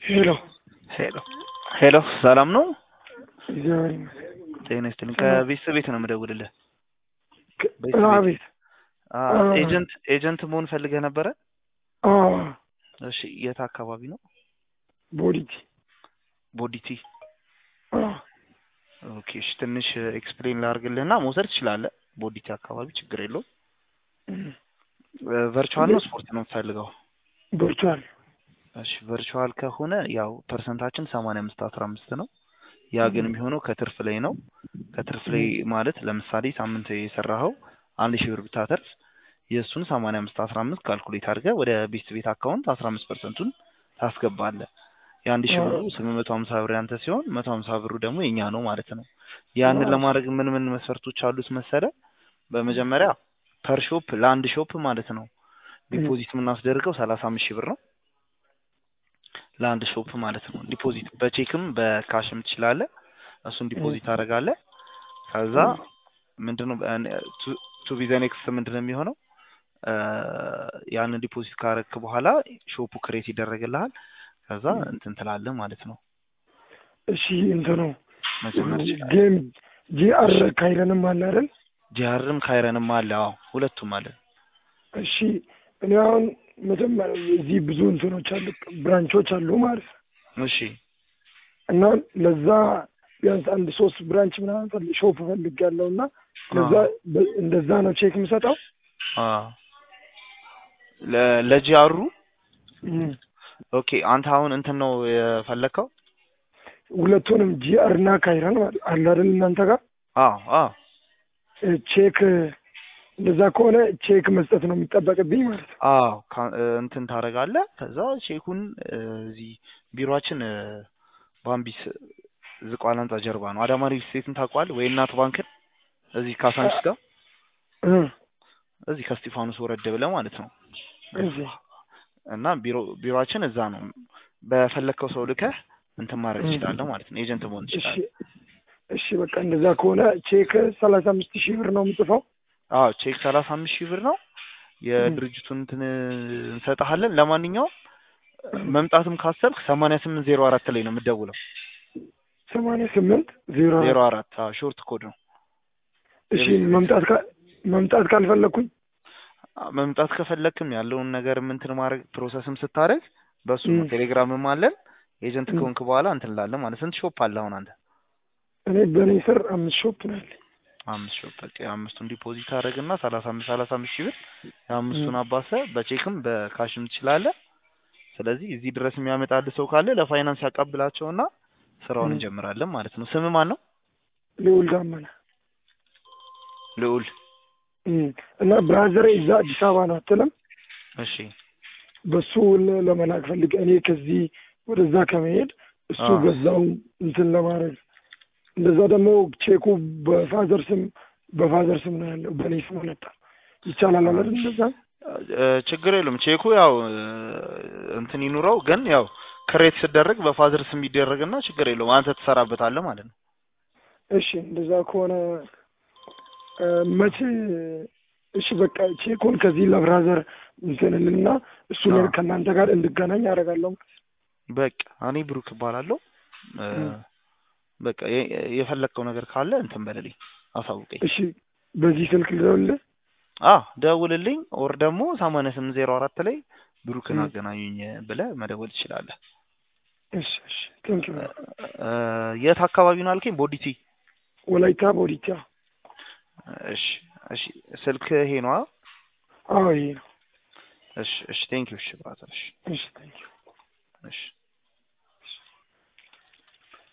ሄሎ ሄሎ ሄሎ፣ ሰላም ነው? እግዚአብሔር ይመስገን። ጤና ይስጥልኝ። ከቤተሰብ ቤት ነው የምደውልልህ። ከ- ቤት ቤት። አቤት። አ አ- ኤጀንት ኤጀንት መሆን ፈልገህ ነበረ? አዎ እሺ፣ የት አካባቢ ነው? ቦዲቲ። ቦዲቲ። አዎ ኦኬ፣ እሺ። ትንሽ ኤክስፕሌን ላድርግልህና መውሰድ ትችላለህ። ቦዲቲ አካባቢ ችግር የለውም። እም፣ ቨርቹዋል ነው ስፖርት ነው የምትፈልገው? ቨርቹዋል። እሺ ቨርቹዋል ከሆነ ያው ፐርሰንታችን ሰማንያ አምስት አስራ አምስት ነው። ያ ግን የሚሆነው ከትርፍ ላይ ነው። ከትርፍ ላይ ማለት ለምሳሌ ሳምንት የሰራኸው አንድ ሺህ ብር ብታተርፍ የእሱን ሰማንያ አምስት አስራ አምስት ካልኩሌት አድርገህ ወደ ቤት ቤት አካውንት አስራ አምስት ፐርሰንቱን ታስገባለህ። የአንድ ሺህ ብሩ ስምንት መቶ ሀምሳ ብር ያንተ ሲሆን መቶ ሀምሳ ብሩ ደግሞ የኛ ነው ማለት ነው። ያንን ለማድረግ ምን ምን መስፈርቶች አሉት መሰለ? በመጀመሪያ ፐር ሾፕ ለአንድ ሾፕ ማለት ነው ዲፖዚት የምናስደርገው ሰላሳ አምስት ሺህ ብር ነው ለአንድ ሾፕ ማለት ነው። ዲፖዚት በቼክም በካሽም ትችላለህ። እሱን ዲፖዚት ታደርጋለህ። ከዛ ምንድነው ቱ ቢ ዘ ኔክስት ምንድነው የሚሆነው እ ያንን ዲፖዚት ካረክ በኋላ ሾፑ ክሬት ይደረግልሃል። ከዛ እንትን ትላለህ ማለት ነው። እሺ እንትኑ መጀመር ትችላለህ። ጌም ጂአር ካይረንም አለ አይደል? ጂአርም ካይረንም አለ። አዎ ሁለቱም አለ። እሺ እኔ አሁን መጀመሪያ እዚህ ብዙ እንትኖች አሉ ብራንቾች አሉ ማለት ነው። እሺ እና ለዛ ቢያንስ አንድ ሶስት ብራንች ምናምን ፈልግ ሾፕ ፈልጌያለሁ እና ለዛ በ- እንደዛ ነው ቼክ የምሰጠው። አ ለ- ለጂአሩ እም፣ ኦኬ። አንተ አሁን እንትን ነው የፈለከው? ሁለቱንም ጂአር እና ካይረን ማለት አለ አይደል እናንተ ጋር አዎ አዎ እ፣ ቼክ እንደዛ ከሆነ ቼክ መስጠት ነው የሚጠበቅብኝ ማለት ነው። አዎ ካ- እ፣ እንትን ታደርጋለህ። ከዛ ቼኩን እ፣ እዚህ ቢሮአችን እ፣ ባምቢስ ዝቋላ ህንጻ ጀርባ ነው። አዳማ ሪል ስቴትን ታውቀዋለህ ወይ? እናት ባንክን እዚህ ካሳንቺስ ጋር እ፣ እዚህ ከስጢፋኖስ ወረድ ብለህ ማለት ነው። እዚህ እና ቢሮ ቢሮአችን እዛ ነው። በፈለግከው ሰው ልከህ እንትን ማድረግ እ። ትችላለህ ማለት ነው። ኤጀንት መሆን እሺ ትችላለህ። እሺ በቃ እንደዛ ከሆነ ቼክ ሰላሳ አምስት ሺህ ብር ነው የምጽፈው። አዎ ቼክ ሰላሳ አምስት ሺህ ብር ነው። የድርጅቱን እንትን እንሰጥሃለን። ለማንኛውም መምጣትም ካሰብክ ሰማንያ ስምንት ዜሮ አራት ላይ ነው የምትደውለው። ሰማንያ ስምንት ዜሮ ዜሮ አራት አራት ሾርት ኮድ ነው። እሺ መምጣት ካ- መምጣት ካልፈለግኩኝ መምጣት ከፈለክም ያለውን ነገር እንትን ማድረግ ፕሮሰስም ስታደርግ በሱ ነው። ም። ቴሌግራምም አለን። ኤጀንት ም። ከሆንክ በኋላ እንትን ላለን ማለት ስንት ሾፕ አለ አሁን አንተ? እኔ በእኔ ስር አምስት ሾፕ ነው ያለኝ። አምስት ሾፕ በቃ የአምስቱን ዲፖዚት አደረግና ሰላሳ አምስት ሰላሳ አምስት ሺህ ብር የአምስቱን ም። አባሰ በቼክም በካሽም ትችላለህ። ስለዚህ እዚህ ድረስ የሚያመጣልህ ሰው ካለ ለፋይናንስ ያቀብላቸውና ስራውን ም። እንጀምራለን ማለት ነው። ስም ማን ነው? ልዑል ዳመና ልዑል። እም፣ እና ብራዘሬ እዛ አዲስ አበባ ነው አትልም? እሺ በሱ ለ- ለመላክ ፈልግ እኔ ከዚህ ወደዛ ከመሄድ እሱ አዎ። በዛው እንትን ለማድረግ እንደዛ ደግሞ ቼኩ በፋዘር ስም በፋዘር ስም ነው ያለው በእኔ ስም መጣ ይቻላል አለ አይደል? እንደዛ እ፣ ችግር የለም። ቼኩ ያው እ፣ እንትን ይኑረው ግን ያው ክሬት ሲደረግ በፋዘር ስም ይደረግና ችግር የለውም። አንተ ትሰራበታለህ ማለት ነው። እሺ እንደዛ ከሆነ እ፣ መቼ እሺ በቃ ቼኩን ከዚህ ለብራዘር እንትንልና እሱ አዎ። ከእናንተ ጋር እንድገናኝ አደርጋለሁ። በቃ እኔ ብሩክ እባላለሁ። እ፣ ም። በቃ የ- የፈለግከው ነገር ካለ እንትን በልልኝ፣ አሳውቀኝ። እሺ በዚህ ስልክ ልደውልልህ? አ ደውልልኝ። ኦር ደግሞ ሰማንያ ስምንት ዜሮ አራት ላይ ብሩክን ም። አገናኙኝ ብለህ መደወል ትችላለህ። እሺ እሺ ቴንኪው እ፣ የት አካባቢ ነው አልከኝ? ቦዲቲ። ወላይታ ቦዲቻ እሺ እሺ። ስልክ ይሄ ነው? አዎ ይሄ ነው። እሺ እሺ። ቴንክ ዩ። እሺ ብራዘር። እሺ እሺ ቴንኪው እሺ